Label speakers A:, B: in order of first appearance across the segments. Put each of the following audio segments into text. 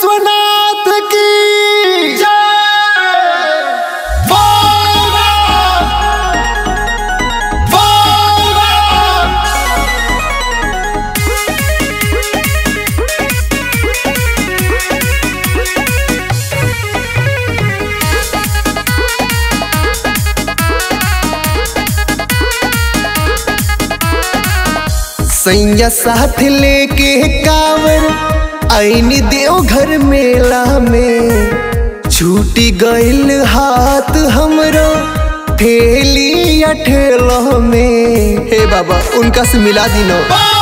A: विश्वनाथ की जय बोल बोल सैया साथ लेके कावर आईनी देवघर मेला में छूटी गइल हाथ हमरो ठेली या ठेलो में हे बाबा उनका से मिला दिनो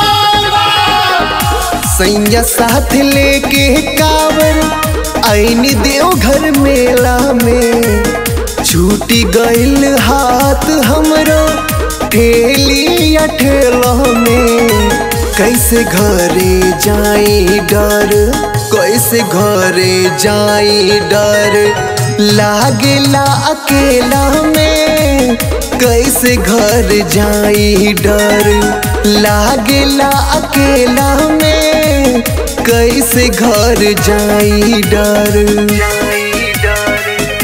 A: सैया साथ लेके कावर आईनी देवघर मेला में छूटी गइल हाथ हमरो ठेली या ठेलो में कैसे घरे जाई डर कैसे घरे जाई डर लागेला अकेला में कैसे घर जाई डर लागेला अकेला में कैसे घर जाई डर जाई डर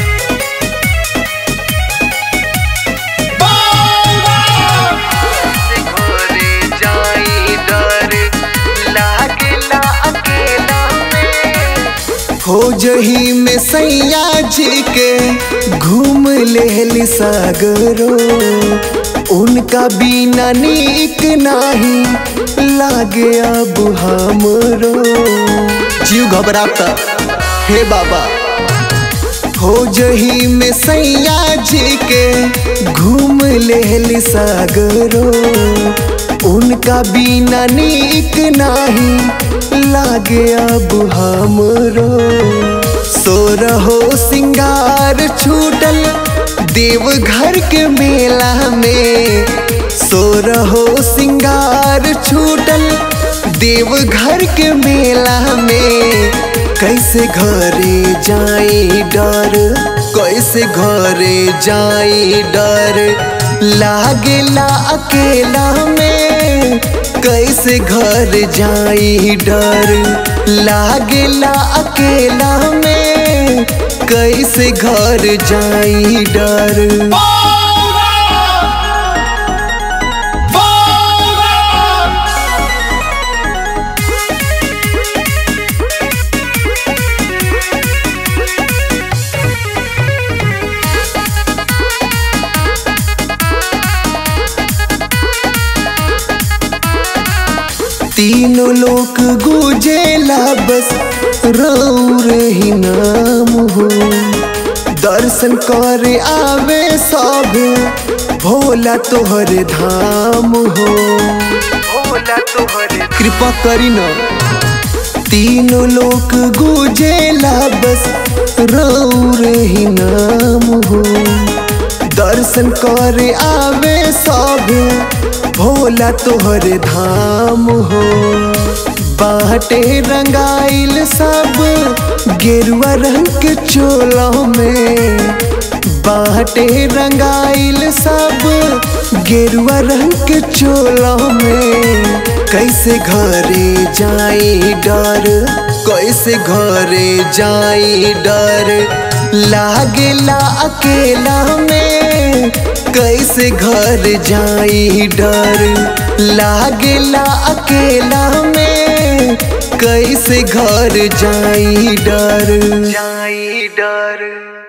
A: घरे जाई डर लागेला अकेला में हो जही में सैया जी के घूम लेली सागरो उनका बिना नीक नाही लागे अब हमरो जीव घबराता हे बाबा हो जही में सैया जी के घूम लेली सागरो उनका बिना नीक नाही लागे अब हमरो सो रहो सिंगार छूटल देवघर के मेला में सो रहो सिंगार छूटल देवघर के मेला में कैसे घरे जाई डर कैसे घरे जाई डर लागेला अकेला में कैसे घर जाई डर लागेला अकेला में कैसे घर जाई डर तीनों लोक गुजेला बस रौर ही नाम हो दर्शन करे आवे सब भोला तोहर धाम हो भोला तोहर कृपा करी ना तीनों लोक गुजेला बस रौर ही नाम हो दर्शन करे आवे सब भोला तोहर धाम हो बाटे रंगाइल सब गेरुआ रंग के चोलों में बाटे रंगाइल सब गेरुआ रंग के चोलों में कैसे घरे जाई डर कैसे घरे जाई डर लागेला अकेला में कैसे घर जाई डर लागेला अकेला में कैसे घर जाई डर जाई डर